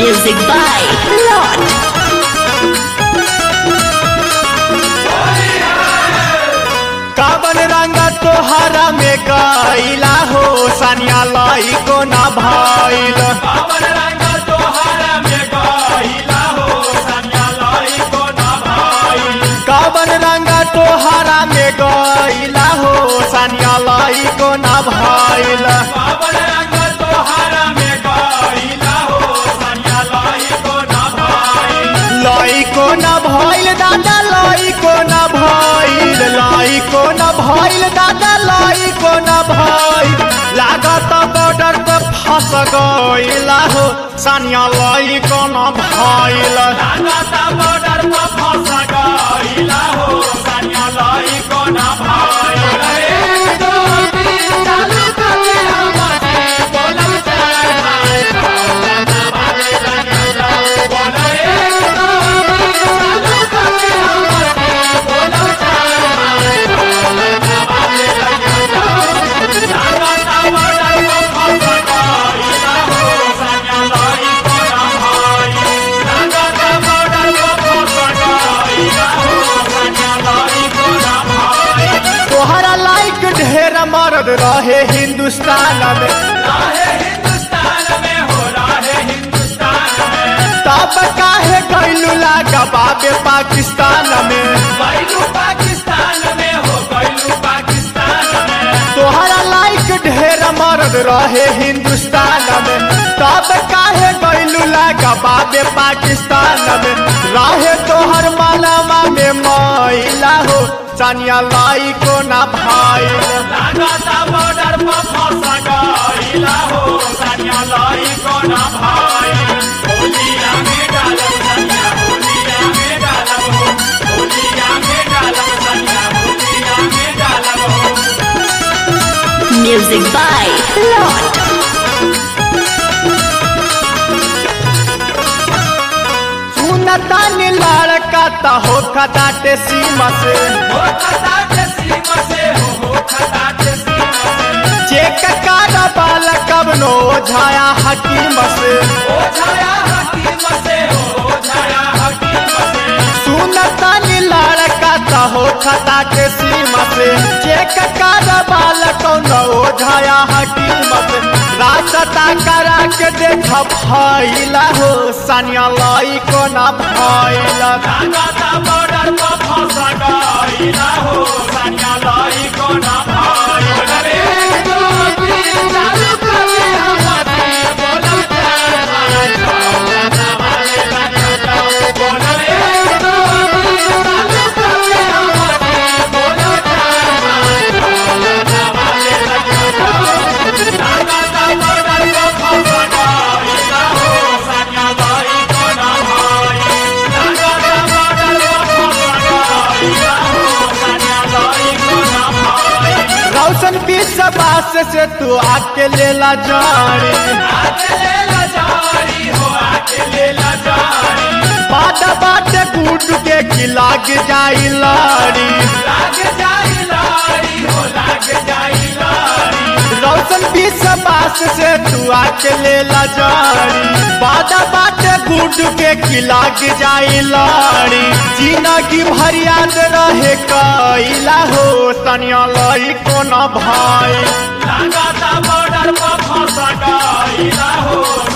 Music by Lord. काबन रंग तोहरा में गईला हो सनिया लाई को ना भइल काबर रंग तोहरा में गहिला हो सनिया लाई को ना भाई काबन रंग तोहरा में गईला हो सनिया लाई को ना भइल काबर रंग तोहरा में गहिला हो सनिया लाई को ना भाई लाई को ना भइल दादा लाई को ना भइल लाई को ना भइल दादा लाई को ना भइल लागत बॉर्डर पे फंस गईला हो सनिया लाई को ना भइल लागता बॉर्डर पर फंस गइला हो सनिया लाई को ना भाई एक दो तीन चालू करके हमसे बोलम चार भाई बोल एक दो तीन चालू करके हमसे बोलम चार भाई लागता बॉर्डर पर फंस गइला हो सनिया लाई को ना भाई लागता बॉर्डर पर फंस गइला हो सनिया लाई को ना भाई तोहरा लाइक ढेर मर्द रहे हिंदुस्तान में राहे हिंदुस्तान में हो राहे हिंदुस्तान में तब काहे गैलू लागा बाबे पाकिस्तान में गैलू पाकिस्तान में हो गैलू पाकिस्तान में तोहरा लाइक ढेर मर्द रहे हिंदुस्तान में तब काहे गैलू लागा बाबे पाकिस्तान में रहे तोहर मालामा में मैला हो सानिया लाई को ना भाई लागता बॉर्डर पर फंस गइला हो सनिया लाई को ना भाई होलिया में डालब सनिया होलिया में डालब हो होलिया में डालब सनिया होलिया में डालब हो Music by Lord. सुनतान लड़का त हो खदाटे सीमा से हो खता के सीमा से हो हो खता के सीमा से चेक कारा बाल कबनो झाया हकीम से ओ छाया हकीम से हो छाया हकीम से सुनतान लड़का त हो खता के सीमा से चेक कारा बाल कौनो झाया हकीम से रास्ता करा के देख भइला हो सानिया लाई को ना भइला लागता बॉर्डर पर फंस गइला हो सनिया लाई को ना भाई अरे दो तीन चालू करके हमसे बोलम चार भाई बोल एक दो तीन चालू करके हमसे बोलम चार भाई लागता बॉर्डर पर फंस गइला हो सनिया लाई को ना भाई लागता बॉर्डर पर फंस गइला हो सनिया लाई को ना भाई रौशन विश्वास से तू आके लेला जानी आके ले ला जारी हो आके ले ला जारी बाट बाट कूट के की लाग जाई लाड़ी लाग जाई लारी हो लाग जाई लारी रौशन विश्वास से तू आके लेला जानी बाट बाट कूट के की लाग जाई लाड़ी जिंदगी भर याद रहे कैला हो तनिया लाई को न भाई लागता बॉर्डर पर फंस गइला हो